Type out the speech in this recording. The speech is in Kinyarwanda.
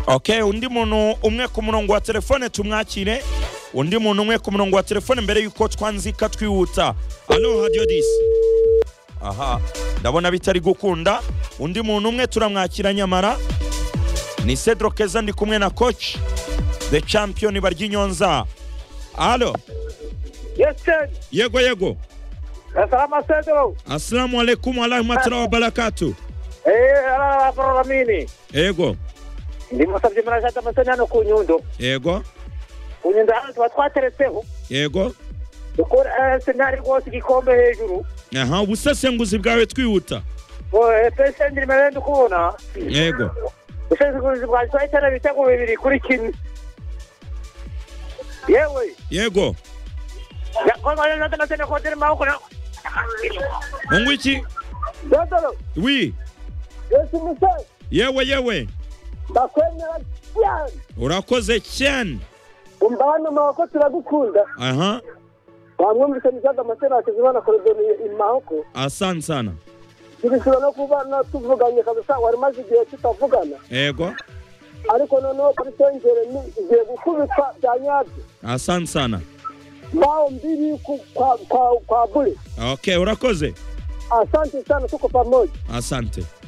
okay undi muntu umwe ku murongo wa telefone tumwakire undi muntu umwe ku murongo wa telefone mbere y'uko twanzika twihutsa alo hadiyo disi aha ndabona bitari gukunda undi muntu umwe turamwakira nyamara ni cedro keza ndi kumwe na koci the champion barya inyonza alo Yes, yego yego Salama Sedro. asalamu alaikum warahmatullahi wabarakatu Eh, ala Abdurrahmani. yego Ndimusabye murashaka amasani hano ku Nyundo. yego Ku Nyundo hano tuba twateretseho. yego Dukora Arsenal rwose igikombe hejuru. aha ubusesenguzi bwawe twihuta Oye, pesa ndi mara ndi kubona. yego Usenguzi bwa Arsenal bitego bibiri kuri kimwe. Yewe, yego yakoma yo nataka tena kwa tena mauko na. mungu iki Sedro, wi Yesu Musa. yewe yewe Bakwemera cyane. urakoze cyane Umbana mako turagukunda. aha Bamwumvise nizaga amasani akizibana korodoni imahoko. asante sana tubishobora no kubana tuvuganye kabisa wari umaze igihe tutavugana yego ariko noneho kuri sengere ni- igiye gukubitwa bya nyabyo asante sana mbaho mbili ku- kwa- kwa- kwa bure okay urakoze asante sana tuko pamoja asante